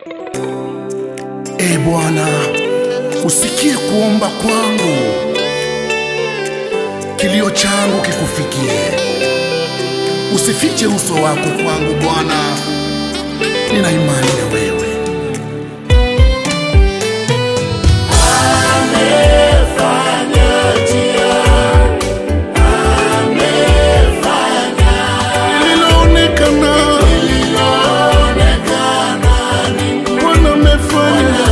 E Bwana, usikie kuomba kwangu, kilio changu kikufikie. Usifiche uso wako kwangu Bwana, nina imani na wewe. Lililoonekana, Bwana amefanya,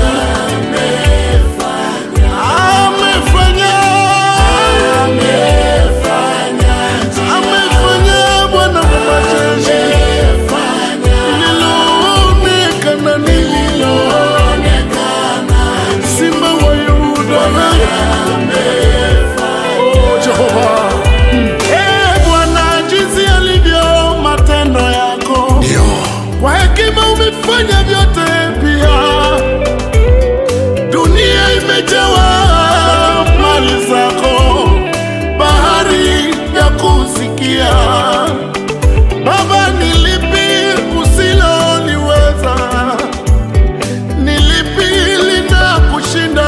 amefanya, amefanya Bwana wa majeshi. Lililoonekana, lililoonekana, Simba wa Yuda, Oh, Jehova. Eh, Bwana, jinsi alivyo matendo yako, kwa hekima umefanya vyote pia. Dunia imejawa mali zako, bahari ya kusikia. Baba, ni lipi usiloliweza? Ni lipi linakushinda?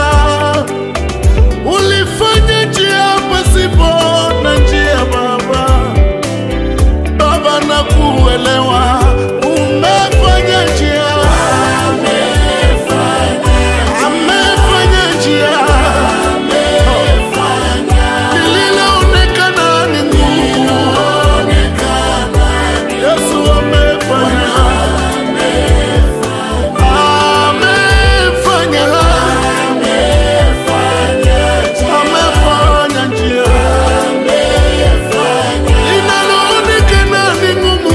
Ulifanya njia pasipo na njia, Baba. Baba, na kuelewa umefanya njia, amefanya njia, lililoonekana ni ngumu, Yesu amefanya, amefanya, amefanya njia linaloonekana ni ngumu,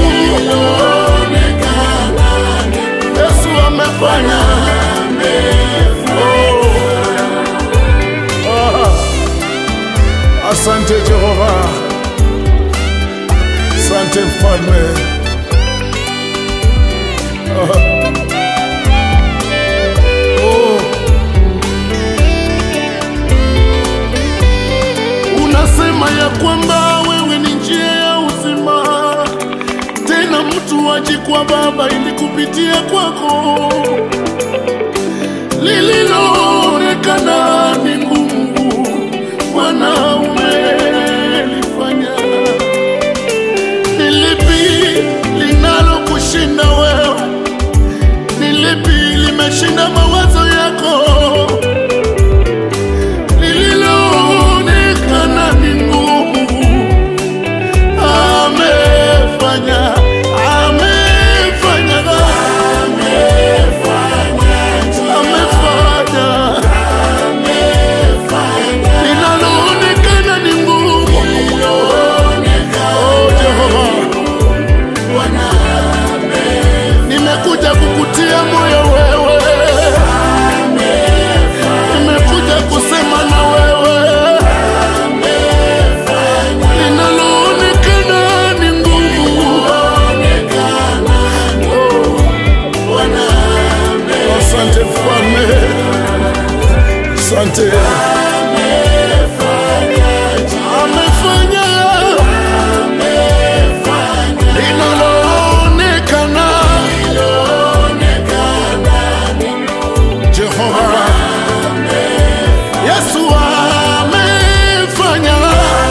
Yesu amefanya. Oh. Ah. Asante Jehova, asante mfalme. Ah. Oh. Unasema ya kwamba wewe ni njia ya uzima, tena mtu aji kwa Baba ili kupitia kwako. Lililoonekana ni ngumu, Bwana umelifanya. Ni lipi linalokushinda wewe? Ni lipi limeshinda mawazo yako? lililoonekana ni ngumu, amefanya, amefanya, amefanya, linaloonekana ni ngumu. Oh, Jehova, nimekuja kukutia moyo wewe, nimekuja kusema na wewe linaloonekana ni ngumu. Oh, Asante mfalme, asante. Amefanya linaloonekana. Jehova Yesu amefanya,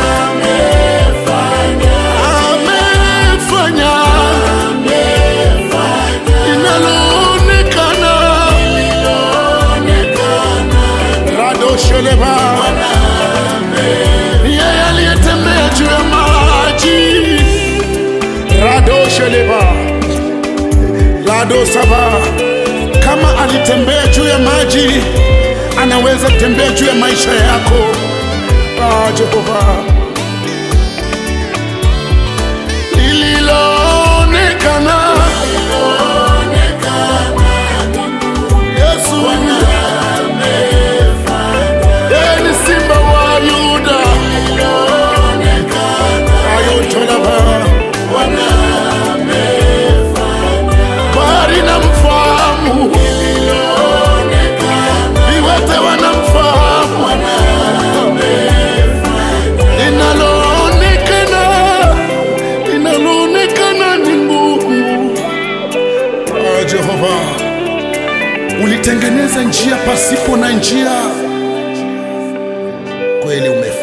amefanya linaloonekana. Radosheleba, yeye aliyetembea juu ya maji. Radosheleba, Ladosaba, kama alitembea juu ya maji, anaweza kutembea juu ya maisha yako. Ah, Jehova, lililoonekana Yesu yeye ni simba wa Yuda, ayotolaba bahari na mfahamu, viwete wanamfahamu, linaloonekana linaloonekana ni ngumu. Ah, Jehova ulitengeneza njia pasipo na njia, kweli umefanya